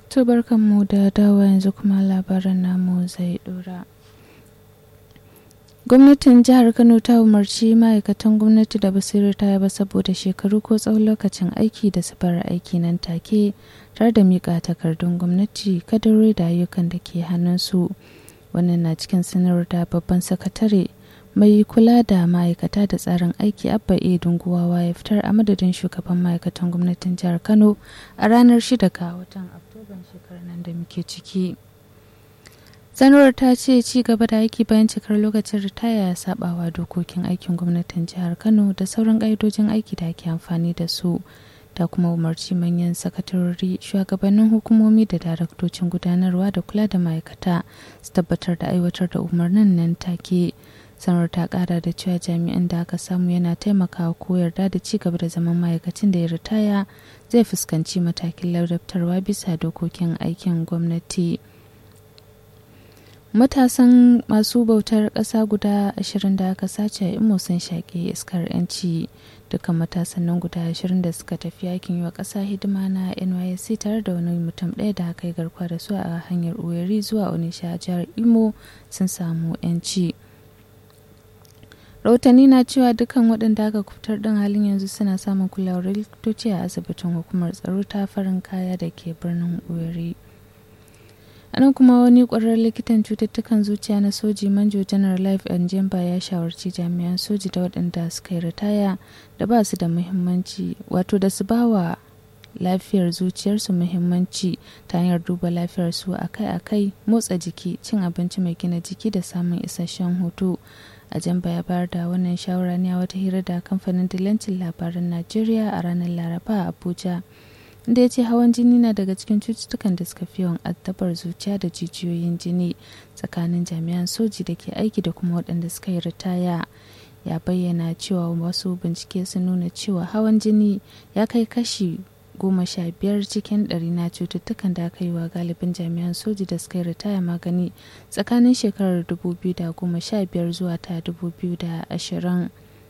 To barkanmu da dawa yanzu kuma labaran namu zai dora. Gwamnatin jihar Kano ta umarci ma'aikatan gwamnati da basu ta ba saboda shekaru ko tsawon lokacin aiki da su bar aiki nan take tare da miƙa takardun gwamnati kadarori da ayyukan da ke hannunsu. Wannan na cikin sanarwar da babban sakatare mai kula da ma'aikata da tsarin aiki abba e dunguwawa ya fitar a madadin shugaban ma'aikatan gwamnatin jihar kano a ranar 6 ga watan oktoban shekarar nan da muke ciki sanarwar ta ce ci gaba da aiki bayan cikar lokacin ritaya ya sabawa dokokin aikin gwamnatin jihar kano da sauran ƙa'idojin aiki da ake amfani da su ta kuma umarci manyan sakatarori shugabannin hukumomi da daraktocin gudanarwa da kula da ma'aikata su tabbatar da aiwatar da umarnin nan take sanar ta kara da cewa jami'an da aka samu yana taimakawa ko yarda da ci gaba da zaman ma'aikacin da ya ritaya zai fuskanci matakin ladabtarwa bisa dokokin aikin gwamnati matasan masu bautar ƙasa guda ashirin da aka sace a imo sun shaƙe iskar 'yanci dukkan matasan nan guda ashirin da suka tafi yakin yi wa ƙasa hidima na nysc tare da wani mutum ɗaya da aka yi garkuwa da su a hanyar uweri zuwa onisha jihar imo sun samu 'yanci rahotanni na cewa dukkan waɗanda aka kufitar ɗin halin yanzu suna samun kulawar likitoci a asibitin hukumar tsaro ta farin kaya da ke birnin uweri anan kuma wani ƙwararren likitan cututtukan zuciya na soji manjo janar life and jemba ya shawarci jami'an soji da waɗanda suka yi ritaya da ba su da muhimmanci wato da su ba wa lafiyar zuciyarsu muhimmanci ta hanyar duba lafiyarsu akai-akai motsa jiki cin abinci mai gina jiki da samun isasshen hutu a jamba ya bayar da wannan shawara ne a wata hira da kamfanin dillancin labaran najeriya a ranar laraba a abuja inda ya ce hawan jini na daga cikin cututtukan da suka fi yawan addabar zuciya da jijiyoyin jini tsakanin jami'an soji da ke aiki da kuma waɗanda suka yi ritaya ya bayyana cewa wasu bincike sun nuna cewa hawan jini ya kai kashi goma sha biyar cikin ɗari na cututtukan da aka yi wa galibin jami'an soji da suka yi ritaya magani tsakanin shekarar 2015 zuwa ta 2020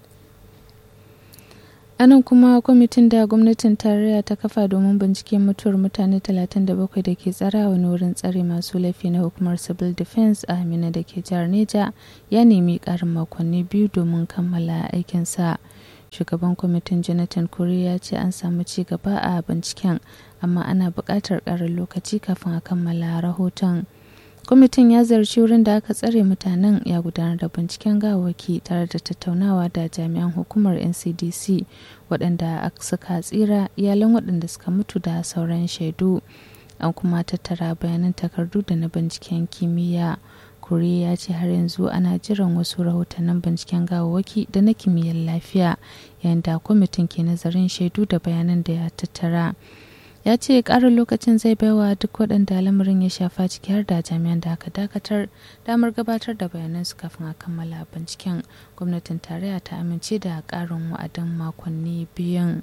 anan kuma kwamitin da gwamnatin tarayya ta kafa domin binciken mutuwar mutane 37 da ke tsara wani wurin tsare masu laifi na hukumar civil defense a amina da ke jihar neja ya nemi karin makonni biyu domin kammala aikinsa shugaban kwamitin jonathan kuri ya ce an samu ci gaba a binciken amma ana buƙatar ƙarin lokaci kafin a kammala rahoton kwamitin ya zarci wurin da aka tsare mutanen ya gudanar da binciken gawaki tare da tattaunawa da jami'an hukumar ncdc waɗanda suka tsira iyalan waɗanda suka mutu da sauran shaidu an kuma tattara bayanan takardu da na binciken kimiyya kure ya ce har yanzu ana jiran wasu rahotannin binciken gawawwaki da na kimiyyar lafiya yayin da kwamitin ke nazarin shaidu da bayanan da ya tattara ya ce ƙarin lokacin zai baiwa duk waɗanda lamarin ya shafa ciki har da jami'an da aka dakatar damar gabatar da bayanansu kafin a kammala binciken gwamnatin tarayya ta amince da ƙarin wa'adin makonni biyun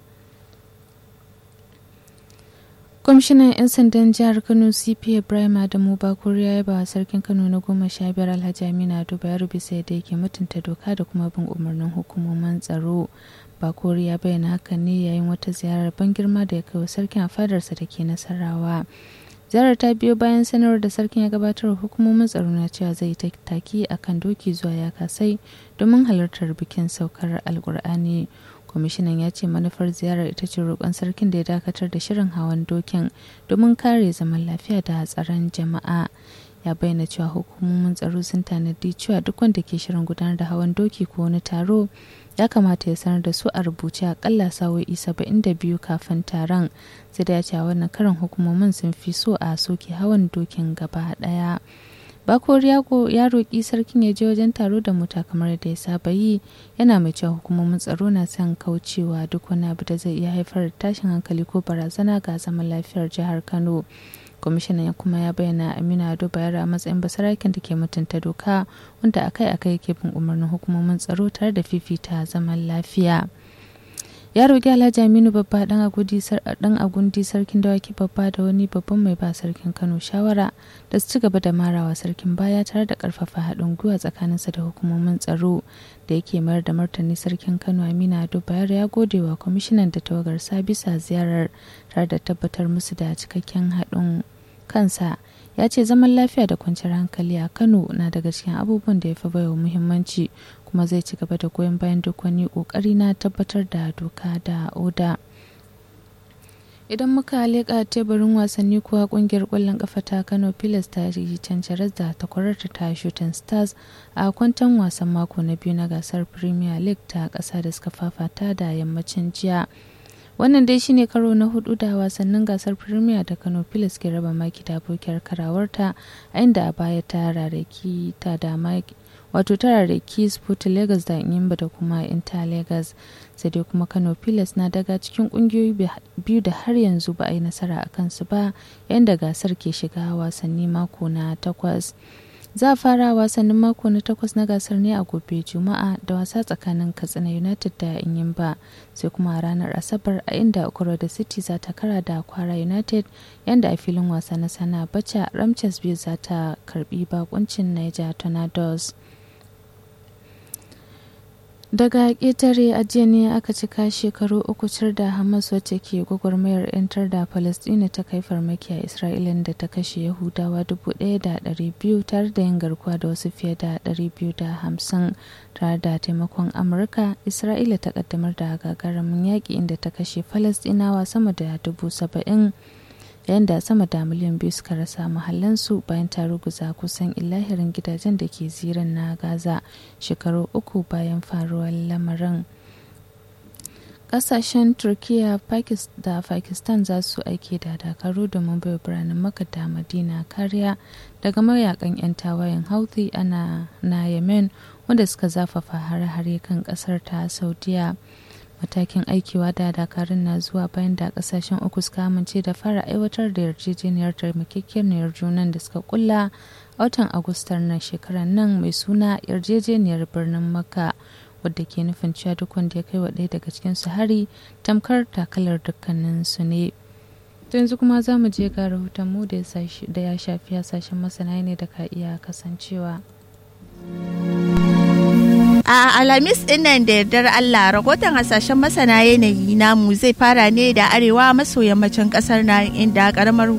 kwamishinan 'yan sandan jihar kano cp ibrahim adamu bakuri ya yaba sarkin kano na goma sha biyar alhaji amina duba ya rubuta da yake mutunta doka da kuma bin umarnin hukumomin tsaro bakori ya bayyana hakan ne yayin wata ziyarar ban girma da ya kai wa sarkin a fadarsa da ke nasarawa ziyarar ta biyo bayan sanarwar da sarkin ya gabatar hukumomin tsaro na cewa zai ta taki akan doki zuwa ya kasai domin halartar bikin saukar alkur'ani kwamishinan ya ce manufar ziyarar ita ce roƙon sarkin da ya dakatar da shirin hawan dokin domin kare zaman lafiya da tsaron jama'a ya bayyana cewa hukumomin tsaro sun tanadi cewa duk wanda ke shirin gudanar da hawan doki ko wani taro ya kamata ya sanar da su a rubuce akalla sa'o'i saba'in da biyu kafin taron sai da ya ce wannan karin hukumomin sun fi so a soke hawan dokin gaba daya bakor ya roƙi sarkin ya je wajen taro da mota kamar da ya saba yi yana mai cewa hukumomin tsaro na son kaucewa duk wani abu da zai iya haifar da tashin hankali ko barazana ga zaman lafiyar jihar kano kwamishinan kuma ya bayyana amina ado bayar a matsayin basarakin da ke mutunta doka wanda akai-akai ke bin umarnin hukumomin tsaro tare da fifita zaman lafiya ya roƙi alhaji aminu babba dan agundi sarkin dawaki babba da wani babban mai ba sarkin kano shawara da su ci gaba da marawa sarkin baya tare da karfafa haɗin gwiwa tsakaninsa da hukumomin tsaro da yake mayar da martani sarkin kano amina ado bayar ya gode wa kwamishinan da tawagarsa bisa ziyarar tare da tabbatar musu da cikakken haɗin kansa ya ce zaman lafiya da kwanciyar hankali a kano na daga cikin abubuwan da ya fi baiwa muhimmanci kuma zai ci gaba da goyon bayan duk wani kokari na tabbatar da doka da oda idan muka leƙa teburin wasanni kuwa kungiyar ƙwallon ƙafa ta kano pilas ta yi cancarar da takwararta ta shooting stars a kwantan wasan mako na biyu na gasar premier league ta ƙasa da suka fafata da yammacin jiya wannan dai shine karo na hudu da wasannin gasar premier da kano pilas ke raba maki da abokiyar karawarta a inda a baya ta rarraki ta da maki wato ta rarraki sport lagos da yimba da kuma inter lagos sai dai kuma kano pilas na daga cikin kungiyoyi biyu da har yanzu ba a yi nasara a kansu ba yayin da gasar ke shiga wasanni mako na takwas za a fara wasannin mako na takwas na gasar ne a gobe juma'a da wasa tsakanin katsina united da inyimba sai kuma a ranar asabar a inda okoro da city za ta kara da kwara united yanda a filin wasa na sana bacha ramches biyu za ta karbi bakuncin niger tornadoes daga ƙetare ajiya ne aka cika shekaru uku cir da hamas wacce ke gwagwarmayar 'yantar da palestina ta kai farmaki a isra'ila da ta kashe yahudawa 1,200 tare da yin garkuwa da wasu fiye da 250 tare da taimakon amurka isra'ila ta kaddamar da gagarumin yaƙi inda ta kashe falastinawa sama da 70,000 yayin da sama da miliyan biyu suka rasa mahallansu bayan ta ruguza kusan ilahirin gidajen da ke zirin na gaza shekaru uku bayan faruwar lamarin kasashen turkiya da pakistan za su aiki da dakaru domin bai biranen maka da madina kariya daga mayakan 'yan tawayen houthi ana na yemen wanda suka zafafa hare-hare kan kasar ta saudiya matakin aikiwa da dakarun na zuwa bayan da kasashen uku suka amince da fara aiwatar da yarjejeniyar taimakekeniyar junan da suka kulla a watan agustar na shekarar nan mai suna yarjejeniyar birnin makka wadda ke nufin cewa duk wanda ya kai wa ɗaya daga cikin su hari tamkar takalar dukkanin su ne to yanzu kuma za mu je ga rahoton mu da ya shafi hasashen masana ne da ka iya kasancewa A Alhamis ɗinnan da yardar Allah rahoton hasashen masana yanayi namu zai fara ne da arewa maso yammacin ƙasar nan inda ƙaramar